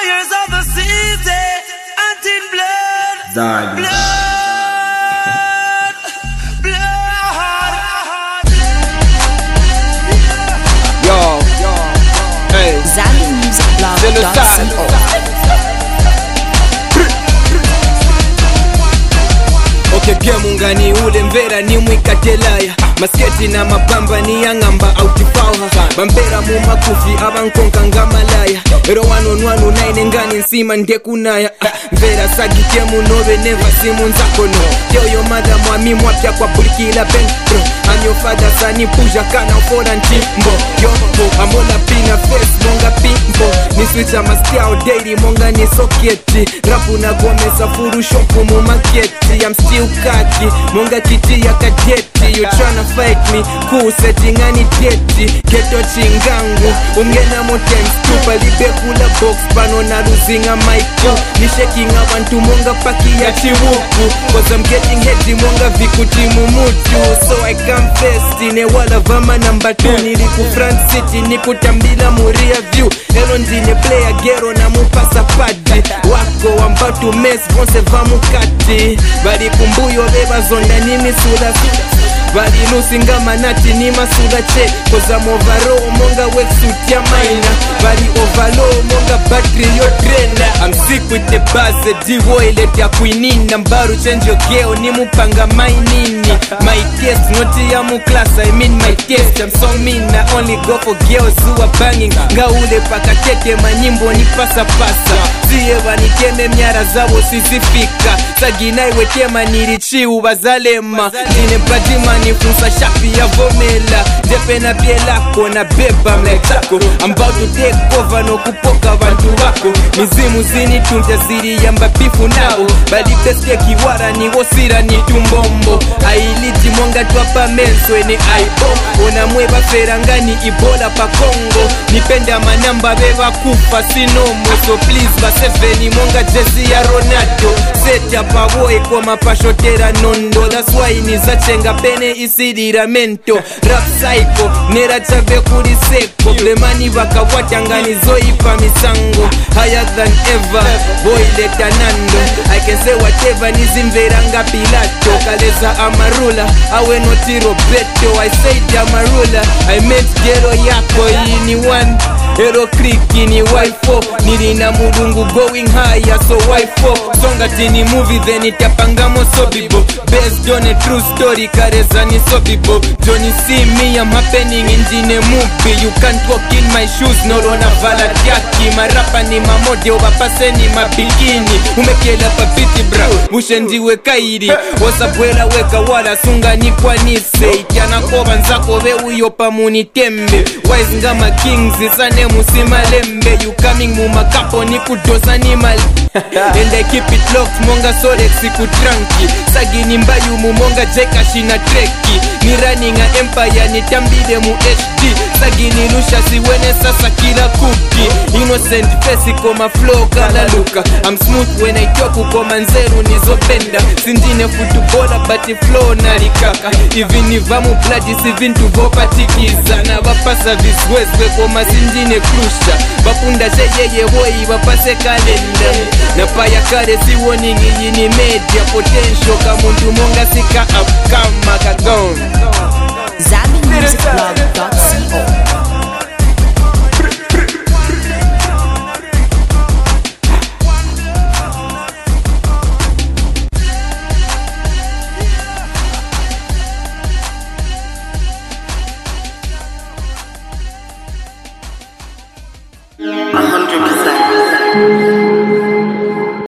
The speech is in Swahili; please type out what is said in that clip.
fires of the city, until blood, Zadi. blood, blood. Yo, hey, ZambianMusicBlog.co. okay game ungani ule mvera ni mwikatelaya masketi na mapamba ni yang'amba autifauha bambera mu makufi abankonka ngamalaya ero wanonwanu naine ngani nsima ndekunaya Ah, mvera sagitemu nove neva simu nzakono yoyo madha mwami mwapya kwa bulikila bentro anyo fadha sani puja kana ufora ntimbo yombo amola pina face monga pimbo ni switcha maskiao daily monga ni soketi rapu na gomesa furushopu mu maketi I'm still kaki monga kiti ya kadeti you tryna fight me cool setting ani deti geto chingangu umgena mo times two palibekula box pano na luzinga maiku ni shaking abantu monga paki ya chiwuku cause I'm getting heady monga vikuti mumutu so I confess tine wala vama namba 2 nili ku front city nikutambila muria view elo ndine player gero na mupasa padi wako wambatu mes vonse vamukati bali kumbuyo bebazonda nimisula balilusinga manati ni masula che koza movaro monga wetsuit ya maina bali ovalo monga battery yo drena I'm sick with the buzz divoilet ya kuinina mbaru change your geo ni mupanga mainini my taste noti ya mu class I mean my taste I'm so mean I only go for girls who are banging ngaule pakatete manyimbo ni pasa pasa siye vanikeme myara zavo sizifika saginaiwetema nirichiu vazalema ndine padimani funsa shapi ya vomela ndepena pie lako na beba mlechako ambao tutekova nokupoka vantu vako mizimu zinitunja ziriyamba bifu navo bali beske kiwara niwosira ni tumbombo ailiti monga twapa menswe ni aibo onamwe vaferangani ibola pa kongo nipenda manamba vevakufa sinomo so please vaseveni monga jezi ya ronaldo setya pavoe koma pashotera nondo that's why nizachenga pene isidiramento rap psycho nera chave kuri seko blemani vakawatyanganizoipa misango higher than ever boy leta nando i can say whatever nizimveranga pilato kaleza amarula awe noti roberto i said amarula i meant gero yako ini one ero kriki ni wifo nilina mulungu going higher so wifo songa tini movie then itapangamo sobibo based on a true story kareza ni sobibo johnny see me i'm happening injine movie you can't walk in my shoes nolona vala tyaki marapa ni mamodeo vapaseni mabikini umekela papiti bra ushendiwe kairi wasabwela weka wala sunganikwanise ityanakova nzako veuyo pamunitembe wise ngama kings sane musimalembe you coming mumakapo nikudosa ni mali and i keep it locked monga solex kutranki sagini mbayumu monga jekashina treki ni running a empire nitambile mu hd sagini lusha siwene sasa kila kuki innocent face koma flow kala luka i'm smooth when i talk koma nzeru nizopenda sindine futubola but flow nalikaka ivi ni vamu bladi si vintu vopatikiza na vapasa viswezwe koma sindine krusha vapunda cheyeye woyi vapase kalenda na paya kale siwoningi yini media potential kamuntu monga sika upkama kagon ZambianMusicBlog.co. Yeah.